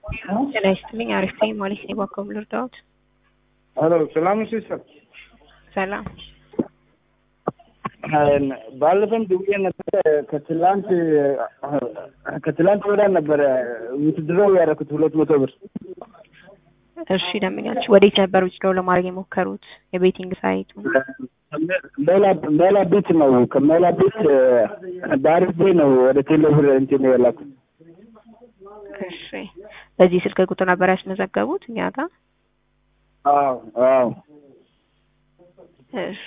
ጤና ይስጥልኝ። አሪፍ ነኝ። ማለት ነው። ባኮም ልርዳዎት? ሄሎ ሰላም ሲስተር። ሰላም። ባለፈም ደውዬ ነበረ። ከትላንት ከትላንት ወዲያ ነበረ ውትድሮው ያደረኩት ሁለት መቶ ብር። እሺ ደምኛች ወዴት ነበር ውትድሮው ለማድረግ የሞከሩት? የቤቲንግ ሳይቱ ሜላ ሜላ ቤት ነው። ከሜላ ቤት በአሪፍ ቤት ነው ወደ ቴሌብር እንትን የላኩት። እሺ በዚህ ስልክ ቁጥር ነበር ያስመዘገቡት እኛ ጋር? አዎ አዎ። እሺ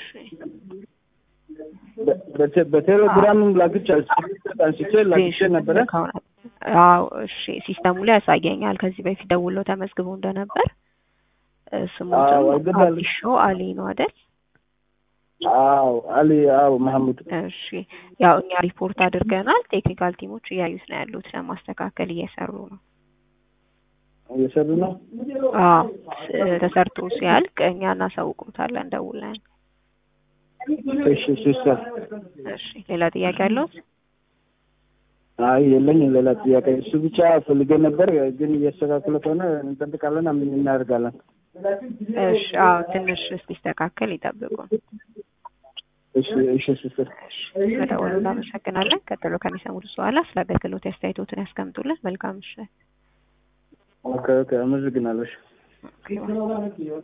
በቴሌግራምም ላክቼ አንስቼ ላክቼ ነበረ። አዎ እሺ፣ ሲስተሙ ላይ ያሳየኛል። ከዚህ በፊት ደውለው ተመዝግቦ እንደነበር ስሙትም አዲሾ አሊ ነው አይደል? አዎ አሊ። አዎ መሐሙድ። እሺ ያው እኛ ሪፖርት አድርገናል። ቴክኒካል ቲሞች እያዩት ነው ያሉት፣ ለማስተካከል እየሰሩ ነው። እየሰሩ ነው። አዎ ተሰርቶ ሲያልቅ እኛ እናሳውቁታለን ደውለን። እሺ ሲስተር። እሺ ሌላ ጥያቄ አለው? አይ የለኝም ሌላ ጥያቄ። እሱ ብቻ ፈልጌ ነበር፣ ግን እያስተካከለ ከሆነ እንጠብቃለን። ምን እናደርጋለን? እሺ አዎ ትንሽ እስኪስተካከል ይጠብቁ። እሺ እሺ ሲስተር። በደወሉ እናመሰግናለን። ቀጥሎ ከሚሰሙት በኋላ ስለ አገልግሎት አስተያየቶትን ያስቀምጡልን። መልካም ምሽት። ኦኬ ኦኬ፣ አመሰግናለሁ።